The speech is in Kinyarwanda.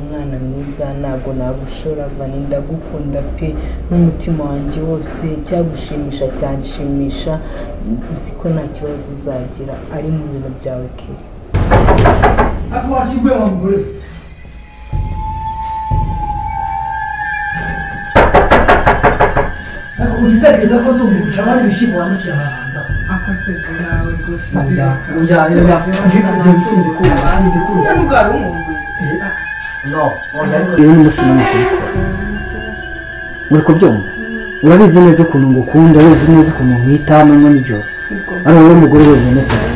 mwana mwiza ntago nagushora vani ndagukunda pe n'umutima wanjye wose icyagushimisha cyanshimisha nzi ko nta kibazo uzagira ari mu bintu byawe keya ariko wakiguye wa mugore we ariko utitekereza ko zunguruca abandi ibishyimbo wandukira abahanza akaseke nawe rwose Oya, oya, oya oya, njye nzi ibikunda, nzi ibikunda. ndwara umugwi no yewe n'umunsi n'umunsi uri kubyumva urabizi neza ukuntu ngukunda urabizi neza ukuntu nkwita amanywa n'ijoro ari wowe mugore wenyine mfite